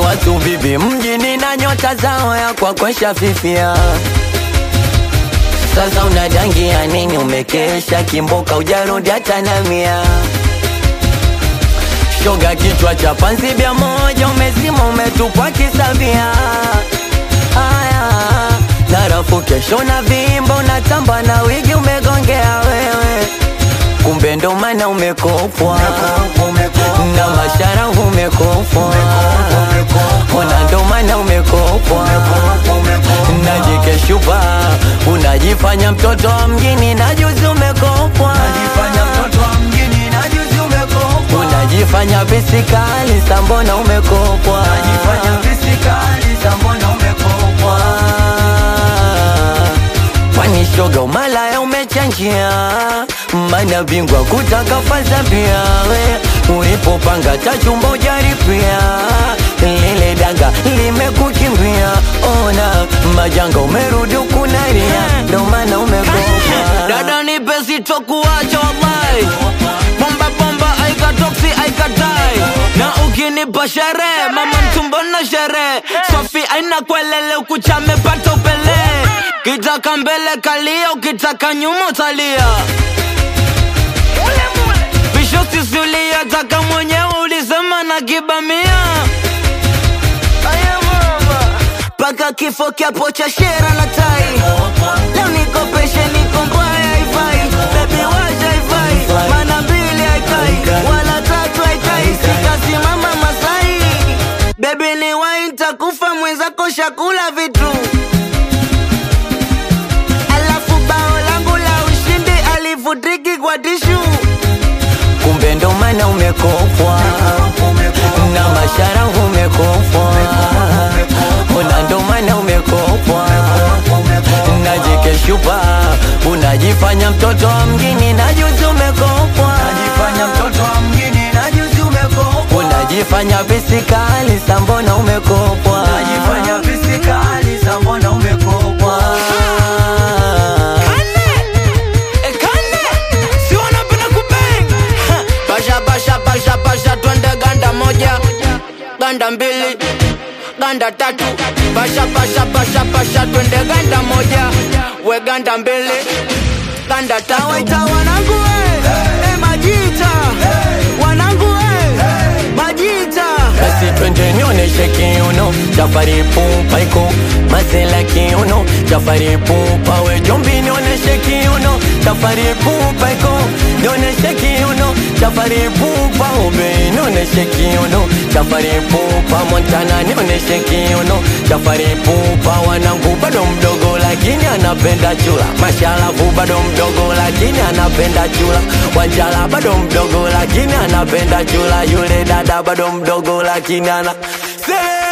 watu bibi mjini na nyota zao ya kwakwesha fifia sasa unadangia nini umekesha kimboka ujarudi hata na mia shoga kichwa cha panzi bia moja umezima umetupwa kisavia haya narafu kesho na vimbo unatamba na wigi umegongea wewe kumbe ndo maana umekopwa na mashara umekopwa ona ndo maana umekopwa na jike shupa unajifanya mtoto wa mjini na juzi umekopwa unajifanya bisikali sambona umekopwa kwani shoga umalaya umechanjia mana bingwa kutaka faza pia we ulipopanga tachumba ujaripia lile danga limekukimbia ona majanga umerudi ukunaria ndo maana umekopwa dada nipe sitokuacha wallahi bomba bomba aikatoksi aikatai na ukinipa sherehe mama mtumbo na sherehe sofi aina kwelele ukuchamepata upele kitaka mbele kalia ukitaka nyuma utalia visho sisulia taka mwenyewe ulisema na kibamia paka kifo kyapo cha shera na tai leo nikopeshe niko mbaya haifai bebi wacha haifai mana mbili haikai wala tatu haikai sikasimama masai bebi ni wai ntakufa mwenzako shakula vitu alafu bao langu la ushindi alivutiki kwa tishu kumbe ndo maana umekopwa na mashara umekopwa ona ndo maana umekopwa na jike shupa unajifanya mtoto wa mjini na juzi umekopwa unajifanya bisikali sambona umekopwa basha basha basha basha twende ganda moja ganda mbili ganda tatu basha basha basha basha twende ganda moja we ganda mbili ganda tatu waita wanangu we hey. majita wanangu we majita basi twende nionyeshe kiuno chafari pupa iko mazela kiuno chafari pupa we jombi nionyeshe kiuno chafari pupa iko nionyeshe kiuno chafari pupa ube nionyeshe kiuno chafari pupa montana nionyeshe kiuno chafari pupa wanangu bado mdogo lakini anapenda chula mashalavu bado mdogo lakini anapenda chula wanjala bado mdogo lakini anapenda chula yule dada bado mdogo lakini ana Say